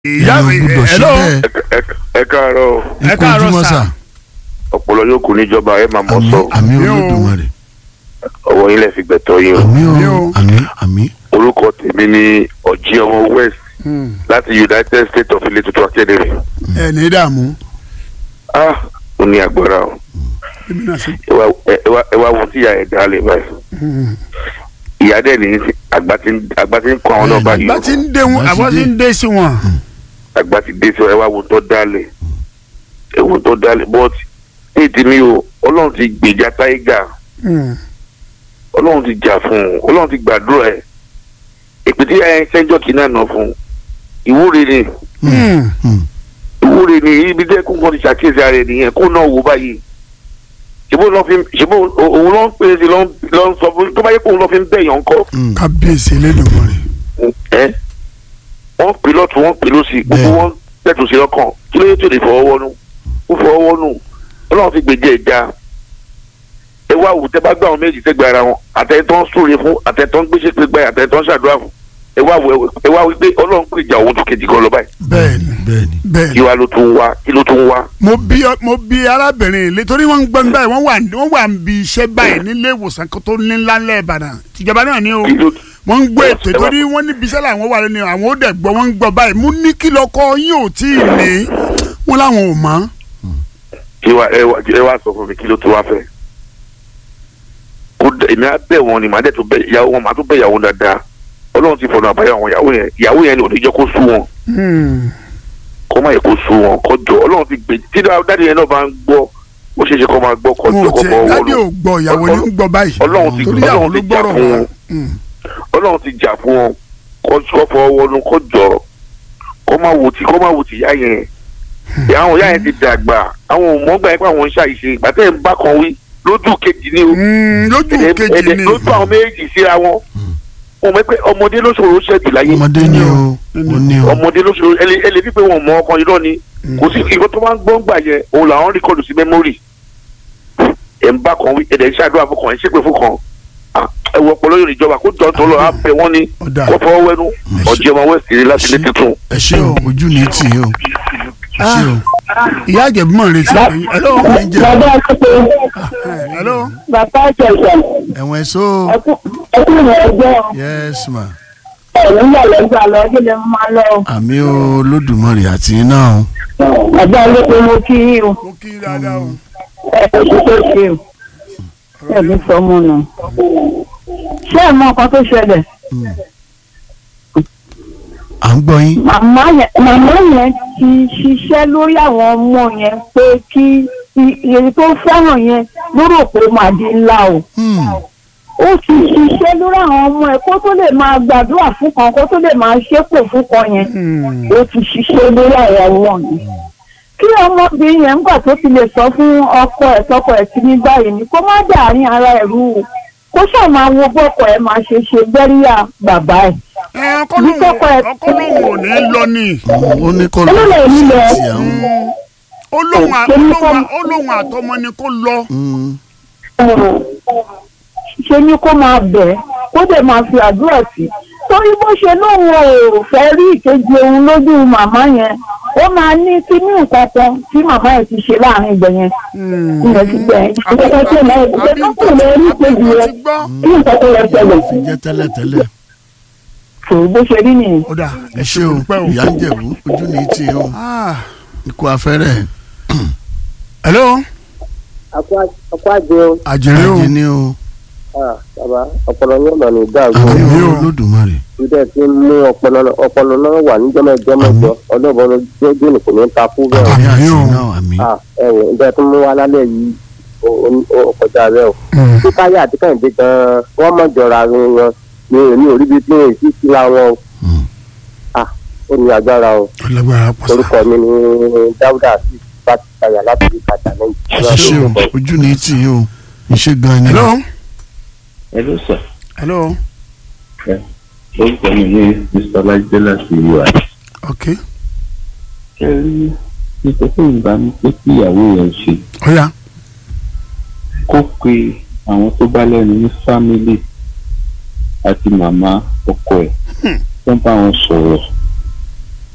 ìyá èèyàn mi gbọ́dọ̀ ṣe hello bẹ́ẹ̀ ẹ káàárọ̀ o. ẹ ikú káàárọ̀ ojúmọ́ sà. sà ọpọlọ yóò kù níjọba ẹ máa mọ àmì sọ àmì Àmì o. olódùmarè ọwọ́ yín lẹ fi gbẹ̀tọ́ yín o. àmì Àmì o o. àmì àmì orúkọ tèmi ni ọjí ọmọ west Hmm. láti united states of ilé tuntun academy. ẹ ní dààmú ah ó ní agbára o èmi náà sì. ẹ wá- ẹ wá- ẹ wá wo tí ìyá ẹ̀ dá lè báyìí. Hmm. ìyá dẹ̀ ní sí- àgbà tí ń- àgbà tí ń kọ́ àwọn náà Bẹ́ẹ̀ni. báyìí bá o. ti ń dé wọn Bá ti àbọ̀ ti dé. ń dé sí wọn. àgbà ti dé sí ọ ẹ wá wo tó dálẹ̀ ẹ wo tó dálẹ̀ but ní tèmi o ọlọ́run ti gbèjà táyégà Hmm. ọlọ́run ti jà fún un ọlọ́run ti gbàdúrà ẹ̀ èpè tí ẹ ṣẹ́jọ́ kìíní àná fún un ìwúre ni Hmm. Hmm. ìwúre ni ibi tẹ́ kó nǹkan ti ṣàkíyèsí ara ẹ̀ nìyẹn kó náà wò báyìí ṣèbó lọ́ fi ṣèbó òun ló ń pè é sí ló ń ló ń sọ fún tó bá yẹ kó òun lọ́ fi ń bẹ̀yàn ńkọ́ Hmm. ẹ kábíyèsí Elédùmarè. wọ́n pè lọ́tún wọ́n pè lọ́sì gbogbo Bẹ́ẹ̀. wọn tẹ̀tù sí lọ́kàn kí ló yẹ tó lè fọwọ́ wọnú ó fọwọ́ wọnú ọlọ́run ti gbèjẹ́ ẹja ẹ wá wò tẹ́ bá gbà wọn méjì tẹ́gbẹ́ ara wọn àtẹ̀tọ́ ń súre fún àtẹ̀tọ́ ń gbéṣẹ́ pé gbáyà àtẹ̀tọ́ ń ṣàdúrà fún ẹ wá wò ẹ wá wípé ọlọ́run gbèjà òun tó kejì kan lọ báyìí bẹ́ẹ̀ni bẹ́ẹ̀ni bẹ́ẹ̀ni. kí wàá ló tún wá kí ló tún wá mo bí mo bí arábìnrin ilé torí wọn ń gbọ́ mi báyìí wọ́n wà wọ́n wà ń bi iṣẹ́ báyìí nílé ìwòsàn kan tó ní ńlá ńlẹ̀ Ìbàdàn tìjọba náà ni o kí ló wọ́n ń gbọ́ ètò ẹ wá- torí wọ́n ní bisẹ́ làwọn wà lónìí àwọn ó dẹ̀ gbọ́ wọ́n ń gbọ́ báyìí mo ní kí lọ́kọ́ yín ò tí ì ní wọ́n láwọn ò mọ̀ kí wàá ẹ wá ẹ wá sọ fún mi kí ló tún wá fẹ́ kó dẹ èmi á bẹ̀ wọn ni màá dẹ̀ tún bẹ̀ ìyàwó wọn màá tún bẹ̀ ìyàwó dáadáa ọlọ́run ti fọ̀nà àbáyọ àwọn ìyàwó yẹn ìyàwó yẹn ni ò ní jẹ́ kó sú wọn kó má yẹ kó sú wọn kó jọ ọlọ́run ti gbè tí dáàdi yẹn náà bá ń gbọ́ ó ṣeé ṣe kó máa gbọ́ kó wọn jọ ò kó tiẹ̀ bọ́ dádì ò wọlé gbọ́ ìyàwó ni ń gbọ́ báyìí ọlọ́run ti torí ìyàwó ọlọ́run ló ti jà gbọ́rọ̀ fún wọn. wọn ọlọ́run ti jà fún wọn kó kó fọwọ́ wọnú kó jọ kó má wò tí kó má wò tí ìyá yẹn àwọn ìyá yẹn ti dàgbà àwọn ò mọ̀ gbà yẹn pé àwọn ń ṣàìṣe ìgbà tẹ́ ẹ̀ ń bá kan wí lójú kejì ni o lójú ẹ̀dẹ̀- kejì ẹ̀dẹ̀ ni lójú àwọn méjì síra wọn wọn mọ̀ pé ọmọdé ló ṣòro ṣẹ́jú láyé ọmọdé ni o ó ní o ọmọdé ló ṣòro ẹlẹ ẹlẹ pípé wọn mọ ọkàn irọ́ ni kò sí ìkó tó máa ń gbọ́n gbà yẹn òun làwọn rìkọ́dù sí mẹ́mórì ẹ̀ ń bá kan wí ẹ̀dẹ̀ ń ṣàdúrà fún kan ẹ̀ ń ṣépè fún kan Ah, ẹ wọ ọpọlọ yóò níjọba kó jọ tó lọ á bẹ wọn ní ọ̀dà kó fọwọ́ wẹ́nu ọjọ́ ọmọ west rí láti ilé tuntun. ẹ ṣé o ojú ní tì í o ẹ ṣé o ìyá àjẹbí mọ̀ retí ẹ̀yin. hello ẹ jẹ bàbá àkókò hello bàbá àjẹsà ẹ̀wọ̀n ẹ̀ so ẹkún ìwọ ẹgbẹ́ yes ma ẹ̀rọ ń yà lẹ́gbàá lọ kí lè máa lọ. àmì olódùmarè àti iná o bàbá olóko mo kí yín o mo kí i dáadáa o. ẹ kò sí tó ṣe o ẹbí sọmọ nù. ṣé ẹ mọ nǹkan tó ṣẹlẹ̀ à ń gbọ́ yín màmá yẹn màmá yẹn ti ṣiṣẹ́ lórí àwọn ọmọ yẹn pé kí i- èyí tó fẹ́ràn yẹn lórí òpó máa di ńlá o. Hmm. ó ti ṣiṣẹ́ lórí àwọn ọmọ ẹ̀ kó tó lè máa gbàdúrà fún kan kó tó lè máa ṣépè fún kan yẹn ó ti ṣiṣẹ́ lórí àwọn ọmọ yẹn. kí ọmọbìnrin yẹn nígbà tó ti lè sọ fún ọkọ ẹ̀ tọkọ ẹ̀ ti ní báyìí ni kó má dàárín ara ẹ̀ rú o kó ṣáà máa wo bọ́kọ ẹ̀ máa ṣe ṣe gbẹ́ríyà bàbá ẹ̀. ẹ ọkọ lóhùn ọkọ lóhùn ò ní lọ ni ó ní kó lọ Olóòlù ẹ̀mí lọ. sí àwọn ó lóhùn à- ó lóhùn à- ó lóhùn àtọmọ ni kó lọ. Hmm. ṣe ni kó máa bẹ̀ ẹ́ kó dẹ̀ máa fi àdúrà sí torí bó ṣe lóun ò fẹ́ rí ìkejì òun lójú màmá yẹn ó máa ní kíní nǹkan kan tí màmá yẹn ti ṣe láàrin ìgbẹ́ yẹn ìyẹn ti gbẹ̀ yẹn ìgbẹ́ tó lọ ìgbẹ́ tó kù lọ rí ìkejì mo rẹ ti gbọ́. kí nǹkan tó lọ ṣẹlẹ̀ fi jẹ́ tẹ́lẹ̀tẹ́lẹ̀ kò bó ṣe rí nìyẹn. ó dà ẹ ṣé o dúpẹ́ o. ìyá ń jẹ̀bú ojú ní tì í o Ah, ikú afẹ́rẹ́ hello ọkọ àjẹ o àjẹrẹ o ajé ní o Ah, bàbá ọpọlọ yóò mọ ní dàrú àmì Àmì o. olódùmarè ìdẹ tí ń mú ọpọlọ náà- ọpọlọ náà wà níjọmọjọ mẹ́jọ ọlọ́bọ lójú ní kò ní ta fún bẹ́ẹ̀ àmì àti Àmì o. iná àmì Ah, ẹ wò ìdẹ tí ń mú wa lálẹ́ yìí ó- ó- ó kọjá rẹ o tí káyà àti kẹ́hìndé gan-an wọ́n mọ̀ jọra wọn ní èmi ò rí bí tí èsì síra wọn o Hmm. Ah, ó ní agbára o ọlọgbàrá pọ̀ sá. orúkọ mi ní dáúdà sí láti káyà láti rí kàtà ẹ ṣé o ojú ní tì í o iṣẹ́ gan ni hello Hello sir. hello Orúkọ mi ní Mr. Lájídé láti UI. ok Ṣé rí nípa tó ń bá mi pé kí ìyàwó yẹn ṣe ọ̀ya kó pe àwọn tó bá lẹ́nu ní fámílì àti màmá ọkọ ẹ̀ tó ń bá wọn sọ̀rọ̀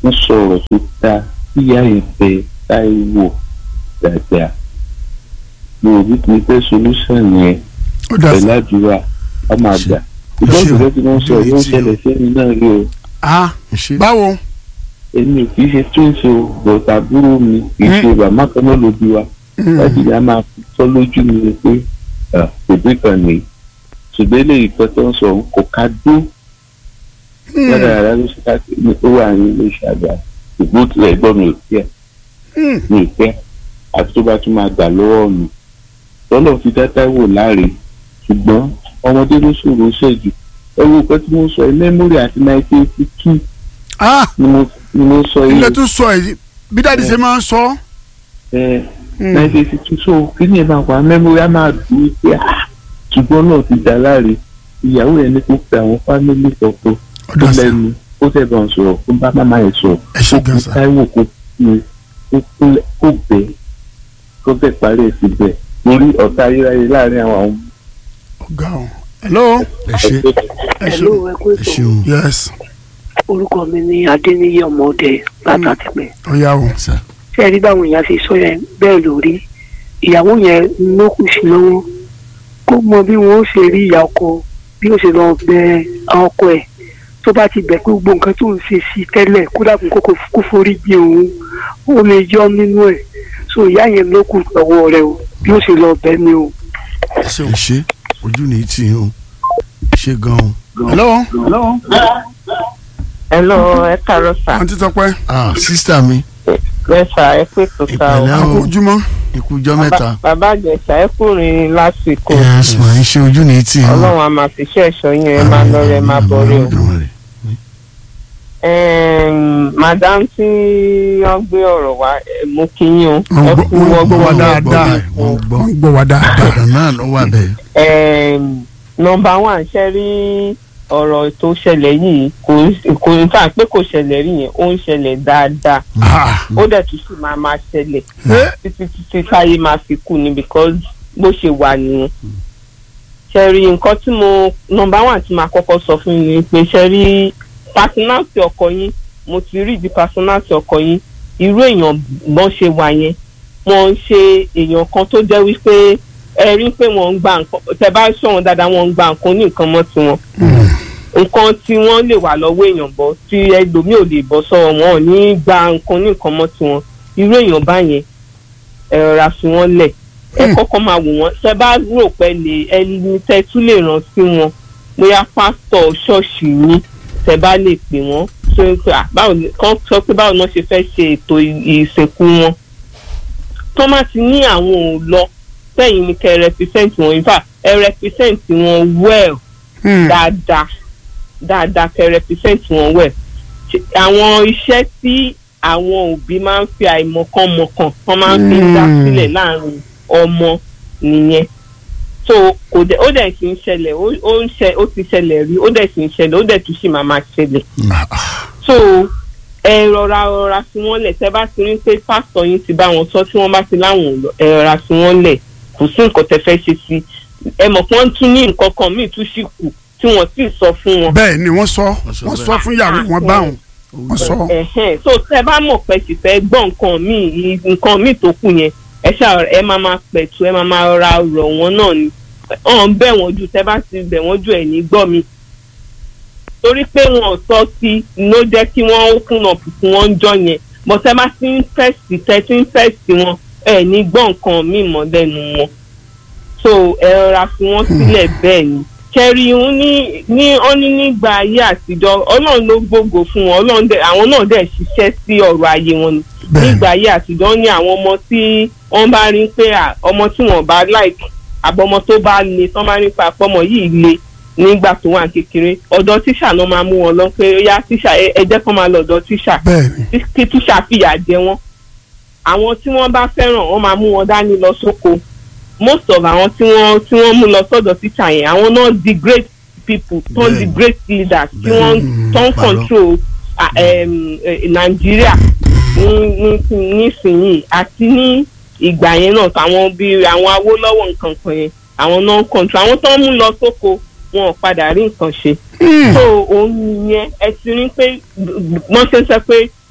wọ́n sọ̀rọ̀ tó dáa ìyá yẹn fẹ́ táìwò dáadáa mo ò bí kì í fẹ́ solution yẹn ó dà pẹ̀lú sí. àdúrà ọmọ àgbà ìbọn ìbọn tí wọ́n sọ yóò ṣẹlẹ̀ sẹ́ni náà rí o ah ṣe báwo èmi ò kì í ṣe twins o bọ̀tà àbúrò mi kì í ṣe bàmá kan náà ló bí wa láti ìyá máa fi tọ́ lójú mi ni pé ah, bèbí kan nìyí ṣùgbọ́n eléyìí kan tó ń sọ òun kò ká dó yàrá yàrá ló ṣe káàkiri ní ó wà ní ilé iṣẹ́ àgbà ìgbó tilẹ̀ gbọ́ mi ò fẹ́ mi ò fẹ́ àti tó bá tún máa gbà lọ́wọ́ mi lọ́nà fi dáadáa wò láre ṣùgbọ́n ọmọdé ló ṣòro ṣẹ́jú ẹ wo nǹkan tí mo sọ ẹ mẹ́mórì àti nineteen eighty two ah ni mo ni mo sọ yìí ilé tún sọ èyí bí dáàdi ṣe máa ń sọ. ẹ nineteen eighty two so kí ni ẹ máa wà mẹ́mórì á máa dùn ún pé ah ṣùgbọ́n náà ti dá láre ìyàwó yẹn ní kó pe àwọn fámìlì kọ̀ọ̀kan ó tó dà sí. lẹ́nu ó tẹ̀ bá ń sọ̀rọ̀ kó bá máma yẹn sọ̀rọ̀ ẹ ṣe kó gan fi sa. táíwò kó fi kó kúnlẹ̀ kó bẹ̀ kó bẹ̀ parí ẹ̀ sí bẹ̀ lórí ọ̀tá ayérayé láàrin àwọn àwọn ọ̀gá o. hello. ẹ ṣe ẹ Hello, ṣe. ẹ kú ẹ ètò. ṣeun yes orúkọ mi ni adéníyí ọmọdé látàtìpẹ́ ó yá o. sà ṣé ẹ rí báwọn èèyàn ṣe sọ yẹn bẹ́ẹ̀ lórí ìyàwó yẹn ló kù sí lọ́wọ́ kó mọ bí wọn ó ṣe rí ìyá ọkọ bí ó ṣe lọ bẹ ọkọ ẹ̀ tó bá ti bẹ̀ pé gbogbo nǹkan tó ń ṣe sí tẹ́lẹ̀ kó dàkún kókó kó forí gbé òun ó lè yọ nínú ẹ̀ so ìyá yẹn ló kù lọ́wọ́ rẹ̀ o bí ó ṣe lọ bẹ̀ ni o. ẹ ṣe o. ẹ ṣe ojú ní tì í o ṣe gan o hello. Hello, ẹ káàárọ̀ sà. àǹtí tọpẹ́ ah sísítà mi Mẹ́fà ẹ pé tó sá o. ìpẹ̀lẹ́ àpò o ojúmọ́. ikú ọjọ́ mẹ́ta Bàbá Àjẹsà ẹ kúrin lásìkò. yes mà ń ṣe ojú ní tì í o Ọlọ́run a máa fi iṣẹ́ ẹ̀ṣọ́ yẹn ẹ máa lọ rẹ máa bọ̀ rẹ o. Olódùmarè. Ẹm, Madam tí wọ́n gbé ọ̀rọ̀ wá ẹ, mo kí yín o. wọ́n Ẹ gbọ́ kú wọ́n gbọ́ wa ọgbọ́n. dáadáa wọ́n gbọ́ wọ́n gbọ́ wa dáadáa. ọ̀dọ̀ náà ló wà bẹ́ẹ̀ Ẹm, Nọmba one ṣe rí ọ̀rọ̀ tó ṣẹlẹ̀ yìí kò kò ní fà pé kò ṣẹlẹ̀ rí yẹn ó ń ṣẹlẹ̀ dáadáa Ah, ó dẹ̀ tún sì máa máa ṣẹlẹ̀. eh, títí títí táyé máa fi kú ni because bó ṣe wà nìyẹn. ṣe rí nǹkan tí mo nọmba one tí màá kọ́kọ́ sọ fún yín ni pé ṣe rí personality ọkọ yín mo ti rí di personality ọkọ yín irú èèyàn bọ́n ṣe wà yẹn wọ́n ń ṣe èèyàn kan tó jẹ́ wípé ẹ rí pé wọ́n ń gba nǹkan tẹ bá ṣọ̀wọ́n dáadáa wọ́n ń gba nǹkan ní nǹkan mọ́ tiwọn nǹkan tí wọ́n lè wà lọ́wọ́ èèyàn bọ́ tí ẹlòmíì ò lè bọ́ sọ́wọ́ wọn ò ní gba nǹkan ní nǹkan mọ́ tiwọn irú èèyàn báyẹn ẹ rọra fi wọ́n lẹ̀ ẹ kọ́kọ́ máa wò wọ́n ṣe bá rò pé lè ẹni tẹ́ tún lè ràn sí wọn bóyá pásítọ̀ ṣọ́ọ̀ṣì yín tẹ́ bá lè pè wọ́n ṣé pé à, báwo ni kán sọ pé báwo ni wọ́n ṣe fẹ́ ṣe ètò ì- ìsìnkú wọn tó má ti ní àwọn ò lọ sẹ́yìn ni kẹ́ represent wọn in fact ẹ represent wọn well hmm, dáadáa dáadáa kẹ́ represent wọn well Ṣe- àwọn iṣẹ́ tí àwọn òbí máa ń fi àìmọ̀kànmọ̀kàn wọ́n máa ń fi dá Mm. sílẹ̀ láàrin ọmọ nìyẹn so kò dẹ̀ ó dẹ̀ sì ń ṣẹlẹ̀ ó ó ń ṣe ó ti ṣẹlẹ̀ rí ó dẹ̀ sì ń ṣẹlẹ̀ ó dẹ̀ tún sì máa máa ṣẹlẹ̀ so ẹ rọra rọra fi wọ́n lẹ̀ tẹ́ bá ti rí pé pásítọ̀ yín ti bá wọn sọ tí wọ́n bá ti láwọn ò lọ ẹ rọra fi wọ́n lẹ̀ kò sí nǹkan tẹ́ fẹ́ ṣe sí ẹ mọ̀ pé wọ́n tún ní nǹkan kan míì tún sì kù tí wọ́n sì sọ fún wọn. bẹ́ẹ̀ ni wọ́n sọ Wọ́n sọ wọ́n bẹ́ẹ̀. sọ fún ìyàwó wọn báwọn wọ́n sọ. Ẹ̀hẹ́n. so tẹ́ bá mọ̀ pé sì fẹ́ gbọ́ nǹkan míì nǹkan míì tó kù yẹn ẹ ṣáà ẹ máa máa pẹ̀tù ẹ máa máa ra rọ̀ wọ́n náà ni ọ̀n bẹ̀ wọ́n jù tẹ́ bá ti bẹ̀ wọ́n jù ẹ̀ ní gbọ́ mi torí pé wọn ò sọ sí ló jẹ́ kí wọ́n kùnà fún wọn jọ yẹn bọ́ tẹ́ bá ti ń fẹ̀sì tẹ́ ti ń fẹ̀sì wọn ẹ̀ ní gbọ́ nǹkan míì mọ́ lẹ́nu wọn so ẹ rọra fi wọ́n sílẹ̀ bẹ́ẹ̀ ni kẹrí ń ní ní ó ní nígbà ayé àtijọ́ ọlọ́run ló gbógo fún wọn ọlọ́run dẹ̀ àwọn náà dẹ̀ ṣiṣẹ́ sí ọ̀rọ̀ ayé wọn ni bẹ́ẹ̀ nígbà ayé àtijọ́ ní àwọn ọmọ tí wọ́n bá rí pé à, ọmọ tí wọ́n bá like àbọ̀mọ tó bá le tán bá rí pé àpọ́mọ yìí le nígbà tó wà kékeré ọ̀dọ̀ tíṣà náà máa mú wọn lọ pé ó yá tíṣà ẹ ẹ jẹ́ kán máa lọ ọ̀dọ̀ tíṣà bẹ́ẹ̀ ni tí- kí tíṣà fìyà jẹ wọn àwọn tí wọ́n bá fẹ́ràn wọ́n máa mú wọn dání lọ sóko most of àwọn tí wọ́n tí wọ́n mú lọ sọ́dọ̀ tíṣà yẹn àwọn náà di great people tó ń di Bẹ́ẹ̀ni. great leaders tí Bẹ́ẹ̀ni. wọ́n Mm, tó ń parọ́. control ah, em, eh, nàìjíríà ní ní nísìnyìí àti ní ìgbà yẹn náà àwọn bíi àwọn awólọ́wọ̀ nǹkan kan yẹn àwọn náà ń control àwọn tó ń mú lọ sóko wọn ò padà rí nǹkan ṣe Hmm, so òun nìyẹn ẹ ti rí pé wọ́n ṣe ń sọ pé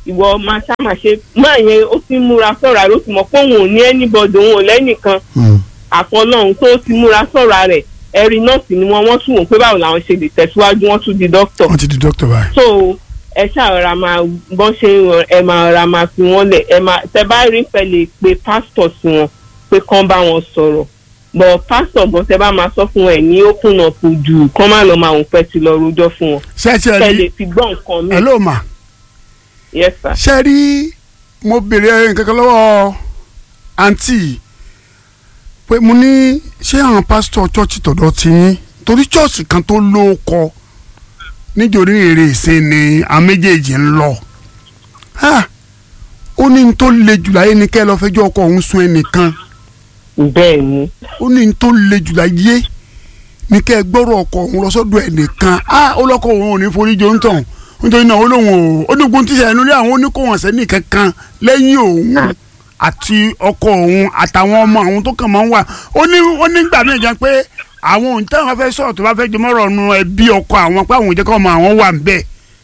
ìwọ máa ṣá máa ṣe máa yẹn ó ti múra sọ̀rọ̀ rẹ̀ ó ti mọ̀ pé òun ò ní anybody òun ò lẹ́nìkan Hmm. àfọlọ́hún tó ti múra sọ̀rọ̀ rẹ̀ ẹ̀rí nọ́ọ̀sì ni wọ́n wọ́n tún wò pé báwo làwọn ṣe lè tẹ̀síwájú wọ́n tún di dókítà wọ́n ti di dókítà báyìí. so ẹ ṣàrọ̀ra máa bọ́n ṣe ń rọ ẹ máa ra máa fi wọ́n lẹ̀ ẹ máa tẹ bá rí pẹ́ lè pe pásítọ̀ sí wọn pé kán bá wọn sọ̀rọ̀ bọ̀ pásítọ̀ gan tẹ bá máa sọ fún ẹ ní open up jù kán má lọ máa wọ́n pẹ́ ti lọ rojọ́ fún wọn ṣé ẹ ti kẹ́ rí lè fi gbọ́ nǹkan mi ẹ ló mà yes sir. ṣe rí mo béèrè nǹkan kan lọ́wọ́ àǹtí pé mo ní ṣé àwọn pásítọ̀ chọ́ọ̀chì tọ̀dọ̀ ti yín torí chọ́ọ̀chì kan tó lóko nítorí èrè ìsìn ni àwọn méjèèjì ń lọ Ha! ó ní n tó le jù láyé ni kẹ́ ẹ lọ́ọ́ fẹjọ́ ọkọ òun sun ẹnìkan bẹ́ẹ̀ ni ó ní n tó le jù láyé ni kẹ́ ẹ gbọ́rọ̀ ọkọ òun lọ sọ́dọ̀ ẹnìkan á ó lọ́kọ̀ òun ò ní forí jọ ń tàn nítorí náà ó lóun ò ó ní ogun tíṣà ẹnu rí àwọn oníkóhùn sẹ́ni kankan lẹ́yìn òun àti ọkọ òun àtàwọn ọmọ àwọn tó kàn máa ń wà ó ní ó ní gbà mí gan pé àwọn òun táwọn fẹ́ sọ̀rọ̀ tó bá fẹ́ jọmọ́rọ̀ nu ẹbí ọkọ àwọn pé àwọn òjẹ́ kọ́ ọmọ àwọn wà ń bẹ̀.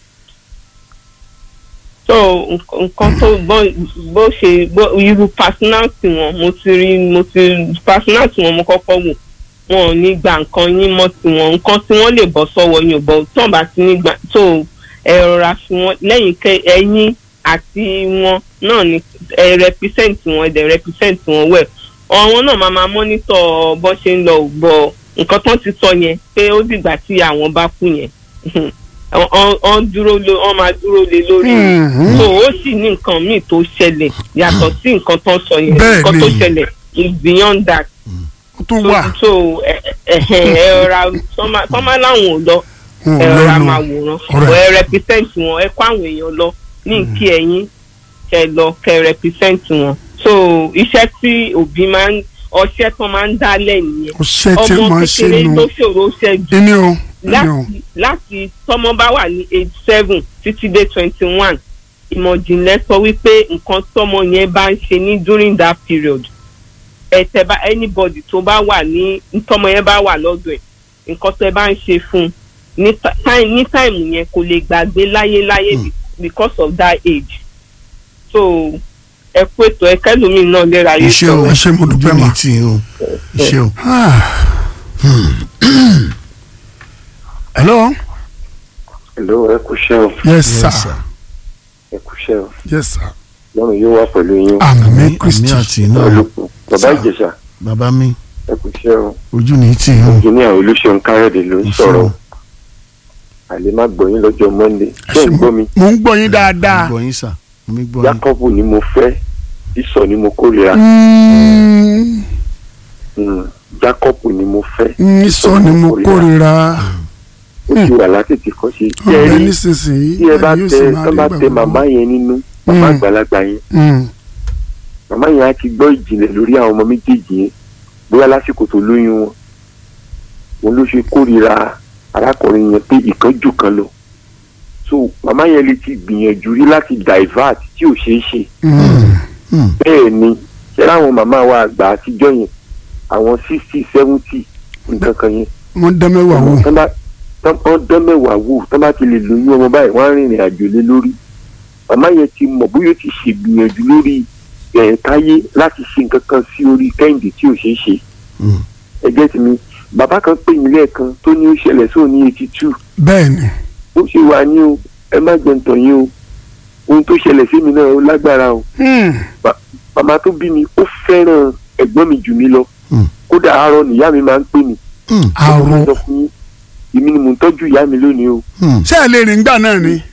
so nk- nǹkan tó bó bó ṣe bó irú personality wọn mo ti rí mo ti personality wọn mo kọ́kọ́ wò wọn ò ní gba nǹkan yín mọ́ tiwọn nǹkan tí wọ́n lè bọ́ sọ́wọ́ yín ò bọ́ tán bá ti ní gbà tó ẹ rọra fi wọn lẹ́yìn kẹ ẹ̀yin àti wọn náà ni ẹ represent wọn ẹ dẹ̀ represent wọn well àwọn náà máa máa monitor bó ṣe ń lọ bọ̀ nǹkan tán ti sọ yẹn pé ó dìgbà tí àwọn bá kú yẹn wọ́n dúró lé wọ́n máa dúró lé lórí Mhm. so ó sì ní nǹkan míì tó ṣẹlẹ̀ yàtọ̀ sí nǹkan tán sọ yẹn Bẹ́ẹ̀ nǹkan tó ni. ṣẹlẹ̀ is beyond that ó tún wà so ẹ ẹ ẹ ra tọ́mọ láwọn ò lọ wọn ẹ ò rọra lọ́nu máa wòran Alright. ọ̀ ẹ represent wọn ẹ kó àwọn èèyàn lọ ní kí ẹ̀yin kẹ lọ kẹ represent wọn so iṣẹ́ tí òbí máa ń ọṣẹ́ tó máa ń dálẹ̀ nìyẹn ọṣẹ tí ọmọ wọ́n ṣe kékeré nu tó ṣòro ṣẹ́jú ẹni o ẹni o láti láti tọmọ bá wà ní age seven títí dé twenty one ìmọ̀jìnlẹ̀ sọ wípé nǹkan tọmọ yẹn bá ń ṣe ní during that period ẹ̀tẹ̀ bá anybody tó bá wà ní tọmọ yẹn bá wà lọ́dọ̀ ẹ̀ nǹkan tẹ́ bá ń ṣe fún un ní ta- time ní time yẹn kò lè gbàgbé láyéláyé be- because of that age so ẹ kú ètò ẹ kẹlòmíì náà lera yìí iṣẹ́ o ẹ ṣé mo dúpẹ́ ojú mà. mi tì í o iṣẹ́ o. hello Hello, ẹ kú iṣẹ́ o, yes sir Yes, sir. ẹ kú iṣẹ́ o. yes sir Lọ́run yóò wá pẹ̀lú yín. àmì àmì kristi àti iná o. Olùkọ́, bàbá Sir. Ìjẹ̀ṣà, bàbá mi ẹ kú iṣẹ́ o. ojú mi tì í o. Engineer Olúṣeun Káyọ̀dé ló ń Iṣẹ́ sọ̀rọ̀. o. Àlè má gbọ́ yín lọ́jọ́ Monday. ẹ Ṣé ṣé ń mo gbọ́ mi? mo ń gbọ́ yín dáadáa gbọ́ yín sà mi gbọ́ yín. Jákọ́bù ni mo fẹ́, Ísọ̀ ni mo kórìíra. Mm, Mm, Jákọ́bù ni mo fẹ́. mm, sọ ni mo kórìíra Ó ti wà látètè kọ́ sí. Tí ẹ ọ̀rẹ́ rí nísinsìnyí tí ẹ bá ẹni yóò tẹ sì máa tán rí bá gbà tẹ gbogbo. màmá yẹn nínú, màmá Mm. àgbàlagbà yẹn. Mm, Màmá yẹn á ti gbọ́ ìjìnlẹ̀ lórí àwọn ọmọ méjèèjì yẹn. Bóyá lásìkò tó lóyún wọn. Òun ló ṣe kórìíra arákùnrin yẹn pé ìkánjú kan lọ. So màmá yẹn lè ti gbìyànjú rí láti divert tí ò ṣeé ṣe. mm, Hmm. bẹ́ẹ̀ ni ṣé láwọn màmá wa àgbà àtijọ́ yẹn àwọn sixty seventy nǹkan kan yẹn wọ́n dán mẹ́wàá wò tán bá tán wọ́n dán mẹ́wàá wò tán bá ti lè lóyún ọmọ báyìí wọ́n á rìnrìn àjò lé lórí màmá yẹn ti mọ̀ bóyá ó ti ṣègbìyànjú lórí ẹ̀ táyé láti ṣe nǹkan kan sí orí kẹ́hìndé tí ò ṣeé ṣe Hmm. ẹgbẹ́ ti mi bàbá kan pè mí lẹ́ẹ̀kan tó ní ó ṣẹlẹ̀ sóò ní eighty two bẹ́ẹ̀ ni ó ṣe wà ní o ẹ má jẹun tàn yín o ohun tó ṣẹlẹ̀ sí mi náà ó lágbára o Mm, màmá tó bí mi ó fẹ́ràn ẹ̀gbọ́n mi jù mí lọ Hmm. kódà àárọ̀ nìyá mi máa ń pè mí Hmm. àrò Mo sọ fún yín, èmi ni mò ń tọ́jú ìyá mi lónìí o Hmm. ṣé ẹ lè rìn gbà náà ni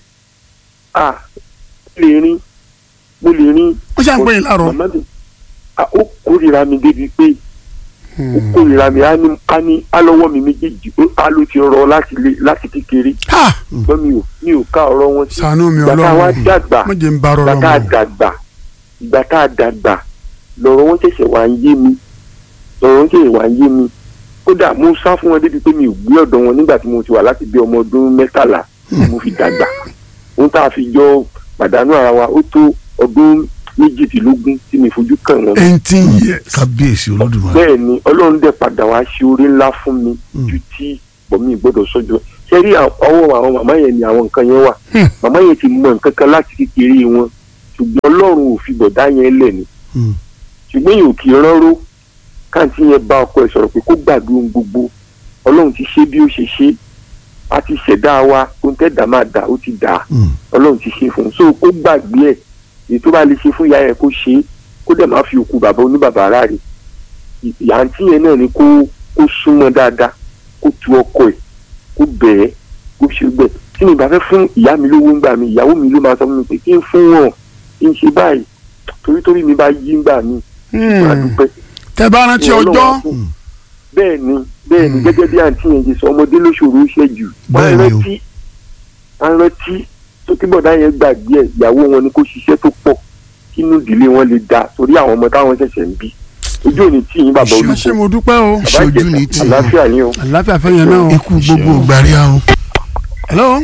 à mo lè rin mo lè rin ó ṣe à ń pè yín láàárọ̀ màmá mi à, ó kórìíra mi débi pé ó Mm. kórìíra mi á ní á ní á lọ́wọ́ mi méjèèjì ó á ló ti rọ láti lé láti kékeré ha ṣùgbọ́n mi ò mi ò ká ọ̀rọ̀ wọn sí ṣàánú mi ìgbà tá a wá ọlọ́run dàgbà má jẹ́ ń bá ìgbà rọrọ tá a mọ́ dàgbà ìgbà tá a dàgbà lọ́rọ̀ wọn ṣẹ̀ṣẹ̀ wá ń yé mi lọ́rọ̀ wọn ṣẹ̀ṣẹ̀ wá ń yé mi kódà mo sá fún wọn débi pé mi ò gbé ọ̀dọ̀ wọn nígbà tí mo ti wà láti bí ọmọ ọdún mẹ́tàlá mo fi dàgbà ohun tá a fi jọ pàdánù ara wa ó tó ọdún méjìdínlógún tí mi fojú kàn wọn eighteen years kábíyèsí olódùmarè. bẹ́ẹ̀ ni ọlọ́run dẹ̀ padà wá ṣe orí ńlá fún mi Mm. ju tí bọ̀mí gbọ́dọ̀ sọ́jọ́ ṣe rí àwọn- ọwọ́ àwọn màmá yẹn ni àwọn nǹkan yẹn wà Hmm. màmá yẹn ti mọ nǹkan kan láti kékeré wọn ṣùgbọ́n ọlọ́run ò fi bọ̀dá yẹn lẹ̀ ni Hmm. ṣùgbọ́n yìí ò kì í ránró káàntì yẹn bá ọkọ ẹ̀ sọ̀rọ̀ pé kó gbàgbé ohun gbogbo ọlọ́run ti ṣe bí ó ṣe ṣe a ti ṣẹ̀dá wa ohun tẹ́dà máa dà ó ti dà Hmm. ọlọ́run ti ṣe fún un so kó gbàgbé ẹ̀ èyí tó bá lè ṣe fún ìyá yẹn kó ṣe é kó dẹ̀ má fi òkú bàbá oníbàbà ara rẹ̀ àǹtí yẹn náà ni kó kó súnmọ́ dáadáa kó tu ọkọ ẹ̀ kó bẹ̀ẹ́ kó ṣe gbẹ̀ tí mi bá fẹ́ fún ìyá mi lówó ńgbà mi ìyàwó mi ló máa sọ fún mi pé kí n fún wọn kí n ṣe báyìí torí torí mi bá yí ńgbà mi máa dúpẹ́ tẹ bá rántí Ọlọ́run ọjọ́ á fún. bẹ́ẹ̀ ni bẹ́ẹ̀ ni gẹ́gẹ́ bí àǹtí yẹn ṣe sọ ọmọdé lóṣòro ṣe jù Bẹ́ẹ̀ ni o. rántí wọ́n rántí tó kí bọ̀dá yẹn gbàgbé ẹ̀ ìyàwó wọn ni kó ṣiṣẹ́ tó pọ̀ kínú ìdílé wọn lè dáa torí àwọn ọmọ táwọn ṣẹ̀ṣẹ̀ ń bí ojú òní tí yín bàbá ẹ olùkọ́ ṣé mo dúpẹ́ o bàbá ṣojú ìjẹta ní tì í. àlàáfíà ni o. àlàáfíà fẹ́ yẹn náà o. ikú gbogbo ògbàrí àwọn hello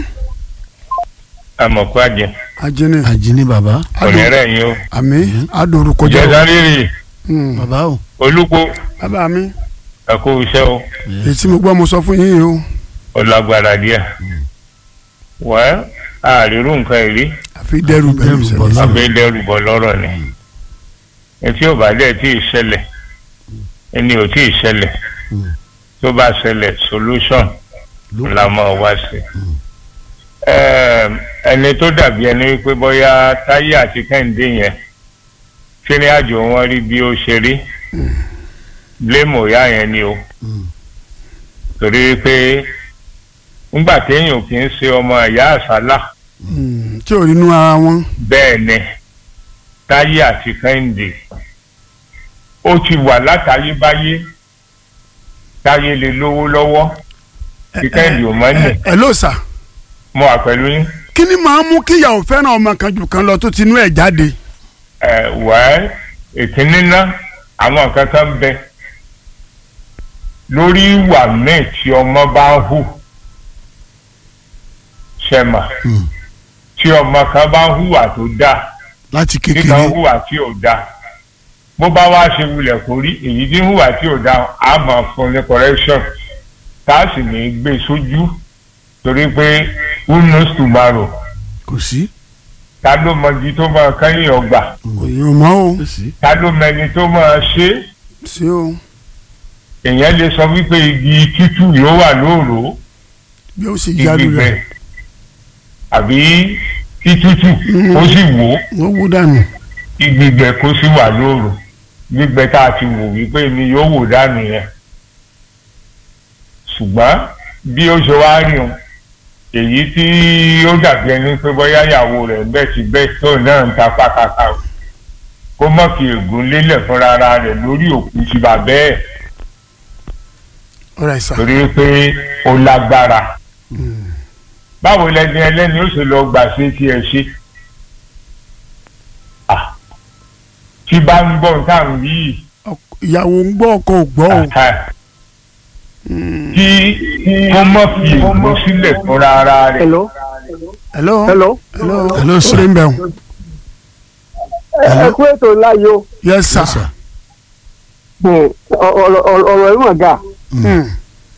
amọ̀kú àjẹ ajínì àjíní bàbá onírẹ̀ yín o àmì àdórúkọ jẹ́ ìjẹta rírì o. bàbá o olùkó bàbá mi ẹ̀kú iṣẹ́ o èyí tí mo gbọ́ mo sọ fún yín yìí o ó lágbára díẹ̀ wẹ́ àrírú nǹkan ìrí àfi dẹ́rù bẹ̀rù Dẹ́rù sẹ́lẹ̀ bọ̀ sí. àbẹ́ dẹ́rù bọ̀ lọ́rọ̀ ni etí ò bá dẹ̀ tí ì ṣẹlẹ̀ ẹni ò tí ì ṣẹlẹ̀ tó bá ṣẹlẹ̀ solution ló la mọ̀ wá sí. Ẹm, ẹni tó dàbí ẹni wípé bóyá táyé àti kẹ́hìndé yẹn kíní àjò wọn rí bí ó ṣe rí blame òyà yẹn ni o Mm. torí wípé ńgbà téèyàn kì í ṣe ọmọ ìyá àsálà Mm, tí ò rí inú ara wọn. bẹ́ẹ̀ ni táyé àti kẹ́hìndé ó ti wà látayébáyé táyé lè lówó lọ́wọ́ tí kẹ́hìndé ò mọ́ ní ẹ ẹ ló sà mo wà pẹ̀lú yín. kí ni màá mú kíyàwó fẹ́ràn ọmọ kan jù kan lọ tó ti inú ẹ̀ jáde. ẹ wẹ́ ìkíní ná àwọn nǹkan kan bẹ lórí ìwà míì tí ọmọ bá ń hù ṣẹ̀mà Mm. tí ọmọ kan bá ń hùwà tó dáa láti tí kan kékeré ń hùwà tí ò dáa bó bá wá ṣe wulẹ̀ kó rí èyí tí ń hùwà tí ò dáa á máa fún ní correction tá a sì ní í gbé sójú torí pé who knows tomorrow kò sí ta ló mọ ibi tó máa kẹ́yìn ọgbà òye ò mọ́ o kò sí ta ló mọ ẹni tó máa ṣe é sí o èèyàn lè sọ wípé igi tútù yóò wà lóòrò bí ó sì jáde gbígbẹ rẹ̀ àbí kí tútù ó sì wò ó wọ́n wú dànù. kí gbígbẹ kó sì wà lóòrò gbígbẹ tá a ti wò wípé ni yóò wò dànù yẹn ṣùgbọ́n bí ó ṣe wá rí o èyí tí ó dàbí ẹni pé bóyá ìyàwó rẹ̀ bẹ́ẹ̀ ti bẹ́ẹ̀ tó náà ń ta pàkàkà o kó mọ̀ fi ègún lélẹ̀ fúnra ara rẹ̀ lórí òkú ti bàbá ẹ̀ ọ̀rẹ́ sà torí pé ó lágbára báwo lẹni ẹlẹ́ni ó ṣe lọ gbà ṣe tí ẹ ṣe Ah, tí bá ń gbọ́ nǹkan yìí Ọk- ìyàwó ń gbọ́ ọkọ ò gbọ́ o. kí kó mọ̀ fi ègún sílẹ̀ fúnra ara rẹ̀ hello hello hello hello Hello, sir. orí ń bẹ̀ wọ́n. ẹ kú ètò ńlá yìí o yes sir. Yes, sir. Hmm, ọ̀rọ̀ ọ̀rọ̀- ọ̀rọ̀ yìí mọ̀ ga Hmm.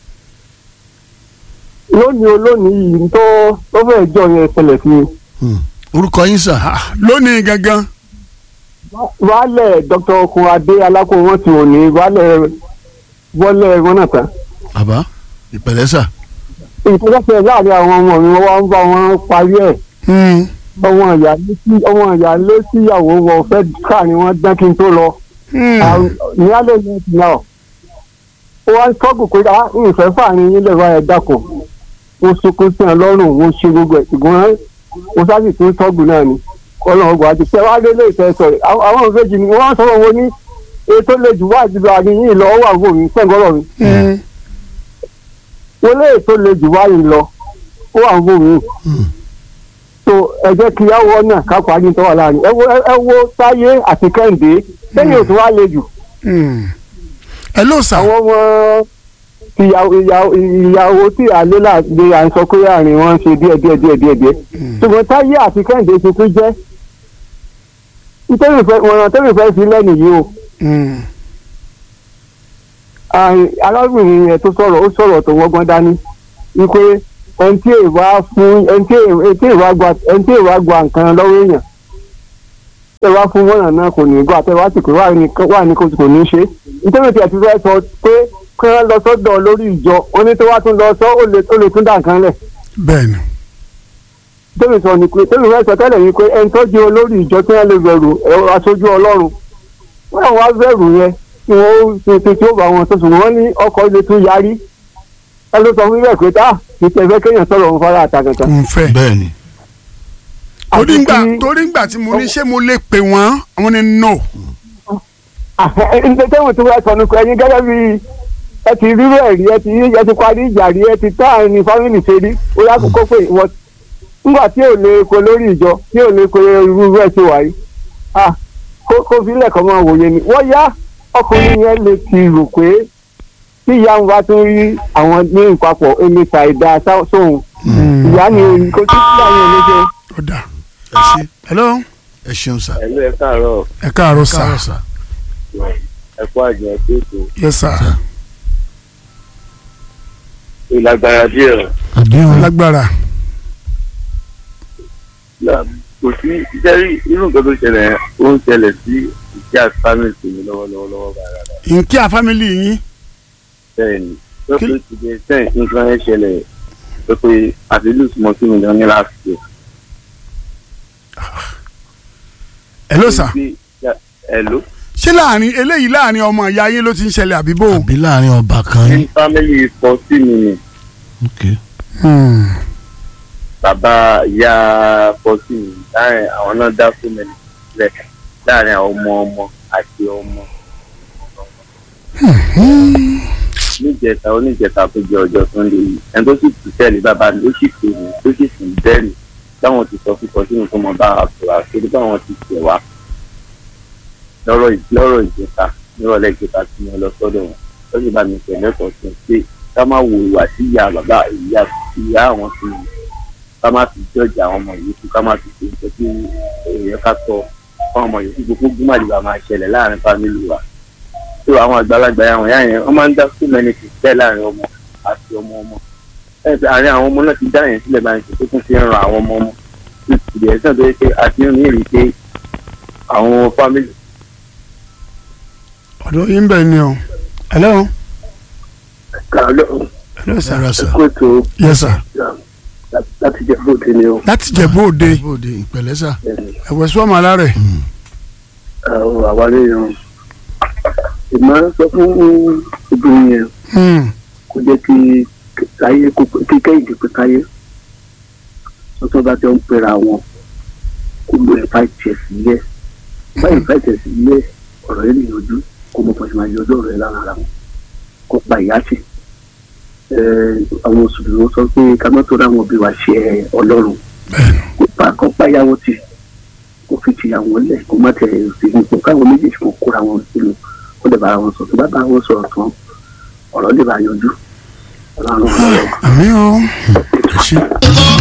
lónìí o lónìí yìí tó tó fẹ́ jọ yẹn ṣẹlẹ̀ sí mi Mm. orúkọ yín sà Ah, lónìí gangan wàhálẹ̀ dr okun adé alákó wọn ti òní wàhálẹ̀ wọlé wọn náà tán bàbá ìpẹ̀lẹ́ sà ìpínlẹ̀ láàrin àwọn ọmọ mi wọ́n wá ń bá wọn parí ẹ̀ Hmm. ọmọ ìyá lé sí ọmọ ìyá lé síyàwó wọn fẹ́ ká ni wọ́n dán kí n tó lọ Hmm. ní alẹ́ ní ẹ̀sìn náà ó wá ń tọ́gù pé á ìfẹ́ fàárín yín lẹ́wọ́ ẹ̀ dàkọ̀ mo sunkún sí ẹ lọ́rùn mo ṣe gbogbo ẹ̀ ṣùgbọ́n mo sáàsì tún tọ́gù náà ni ọlọ́run ọgbà àti pé wá lé lè fẹ́ sọ̀rọ̀ àwọn àwọn òfejì ni wọ́n sọ̀rọ̀ wọn ní ètò lè jù wá àti àárín yìí lọ ó wà wò mí sẹ́ńgọ́rọ̀ mi Hmm. wọ́n lé ètò lè jù wá yìí lọ ó wà wò mí so ẹ jẹ́ kí á wọ́ náà ká parí tó wà láàrin ẹ wo ẹ wo táyé àti kẹ́hìndé sẹ́yìn òtún wá le jù Hmm. hello sir. àwọn ọmọ ìyàwó ìyàwó ìyàwó tí àlélà gbé à ń sọ pé àárín wọn ṣe díẹ̀ díẹ̀ díẹ̀ díẹ̀ díẹ̀ ṣùgbọ́n táyé àti kẹ́hìndé ti tún jẹ́ nítorí ìfẹ́ wọn tẹ́lẹ̀ fẹ́ sí lẹ́nu yìí o Hmm. àì- arábìnrin yẹn tó sọ̀rọ̀ ó sọ̀rọ̀ tó wọ́gbọ́n dání wípé ẹni tí èèwà fún ẹni tí èèwà gba ẹni tí èèwà gba nǹkan lọ́wọ́ èèyàn tẹ wá fún mọ́nà náà kò ní gbà tẹ wá sì pé wà ní wà ní kò kò ní ṣe nítorí tí a ti fẹ́ sọ pé kí wọ́n lọ sọ́dọ̀ lórí ìjọ wọn ní tó wá tún lọ sọ ó lè ó lè tún dà nǹkan lẹ̀ bẹ́ẹ̀ ni tẹ́lẹ̀ sọ ni pé tẹ́lẹ̀ fẹ́ sọ tẹ́lẹ̀ ni pé ẹni tó jẹ́ olórí ìjọ tí wọ́n lè bẹ̀rù ẹ̀rọ aṣojú ọlọ́run wọ́n àwọn wá bẹ̀rù yẹn kí wọ́n ṣe ṣe tí ó bá wọn tó sùn wọ́n ní ọkọ̀ ilé tún yarí ẹ ló sọ fún bẹ́ẹ̀ pé tá ìtẹ̀fẹ́ kéèyàn sọ̀rọ̀ òun fara àtàkàtà. kò ń fẹ́ bẹ́ẹ̀ ni torí Àti ngbà kí- torí ngbà tí mo ní ṣé mo lè pè wọ́n àwọn ni no ǹjẹ́ tẹ́wọ̀n tí wọ́n sọ ní pé ẹ̀yin gẹ́gẹ́ bí ẹ ti rírú ẹ̀ rí ẹ ti ẹ ti parí ìjà rí ẹ ti tá àárín fámìlì ṣe rí ó yá kókó pé ìwọ nígbà tí ò lè ko lórí ìjọ tí ò lè ko irú ẹ̀ ṣe wà yìí ah kó kó fílẹ̀ kọ́ máa wòye ni wọ́n yá ọkùnrin yẹn lè ti rò pé tí ìyá ń bá tún rí àwọn ní ìpapọ̀ èmi ta ìdá sóhun ìyá ni kò tí ìyá yẹn ló jẹ. ó dà ẹ ṣe hello ẹ ṣeun sà ẹ̀lú ẹ̀ káàárọ̀ ẹ káàárọ̀ sà káàárọ̀ sà ẹ̀kọ́ àjọ ẹ̀kọ́ ètò yes sir ìlágbára díẹ̀ àdéhùn lágbára là kò sí jẹ́rí irú nǹkan tó ṣẹlẹ̀ yẹn, ó ń ṣẹlẹ̀ sí ìṣe àti family tèmi lọ́wọ́lọ́wọ́ lọ́wọ́ báyìí nkí a family yín bẹ́ẹ̀ ni tó pé ti dé sẹ́yìn nǹkan yẹn ṣẹlẹ̀ tó pé àti lùs mọ́ sí mi lọ ní last year. hello sir hello ṣé láàrin eléyìí láàrin ọmọ ìyá yín ló ti ń ṣẹlẹ̀ àbí bò àbí láàrin ọba kan ní yín family fọ sí mi ni ok Hmm. bàbá ìyá fọ sí mi láàrin àwọn náà dá fún mi sílẹ̀ láàrin àwọn ọmọ ọmọ àti ọmọ níjẹta oníjẹta tó jẹ ọjọ́ sunday yìí ẹni tó sì tù tẹ́lẹ̀ bàbá mi ó sì pè mí tó sì sùn bẹ́ẹ̀ni táwọn ti sọ fún kọsínú tó mọ bá a sọ̀rọ̀ àṣírí báwọn ti tẹ̀ wá lọ́rọ̀ ì- lọ́rọ̀ ìjẹta nírọ̀lẹ́ ìjẹta tí mo lọ sọ́dọ̀ wọn ó sì bá mi pẹ̀lú ẹ̀kọ́ sí pé ká má wo ìwà sí ìyá bàbá ìyá ìyá àwọn sí mi ká má fi jọ́ọ̀jà àwọn ọmọ yìí kú ká má fi ṣe nǹkan tí èèyàn ká tọ́ fún ọmọ yìí kí gbogbo gbúmọ̀lìbà máa ṣẹlẹ̀ láàrin fámìlì wa tó àwọn àgbàlagbà yà wọ̀nyá yẹn wọ́n máa ń dá fún mẹ́ni kì í tẹ́ láàrin ọmọ àti ọmọ ọmọ ẹ̀ pé àárín àwọn ọmọ náà ti dá yẹn sílẹ̀ báyìí tó tún fi ń ran àwọn ọmọ ọmọ ìdí ẹ̀sán tó yẹ pé àti ń rí pé àwọn fámìlì ọ̀dọ̀ yín bẹ̀ ni o hello kàlọ́ hello sir sára sà kóòtù yes sir láti jẹ́ fóòtù ni o láti jẹ̀bú òde bóde ìpẹ̀lẹ́ sà ẹ̀wẹ̀ sọ́mọ alárẹ̀ àwọn àwárí yẹn ìmọ̀ sọ fún obìnrin yẹn Hmm. kó jẹ́ kí káyé kí kẹ́hìndé pé káyé sọ́tọ́ bá jọ ń pera wọn kó lo ẹ̀fà ìtẹ̀ sílẹ̀ báyìí ẹ̀fà ìtẹ̀ sílẹ̀ ọ̀rọ̀ yẹn nìyànjú kó mọ̀ pàṣẹ máa yọjọ́ rẹ̀ lára ara wọn kó pa ìyá tì àwọn mùsùlùmí wọn sọ pé ká má tó ráwọn òbí wa ṣe ọlọ́run kó pa kó pa ìyàwó tì kó fi tìyàwó lẹ̀ kó má tẹ̀ sí ipò káwọn méjèèjì kó kóra wọn sínú kó lè bára wọn sọ tó bá bá wọn sọ̀rọ̀ tán ọ̀rọ̀ lè bá yanjú ọlọ́run ọlọ́run. àmì o ẹ ṣe.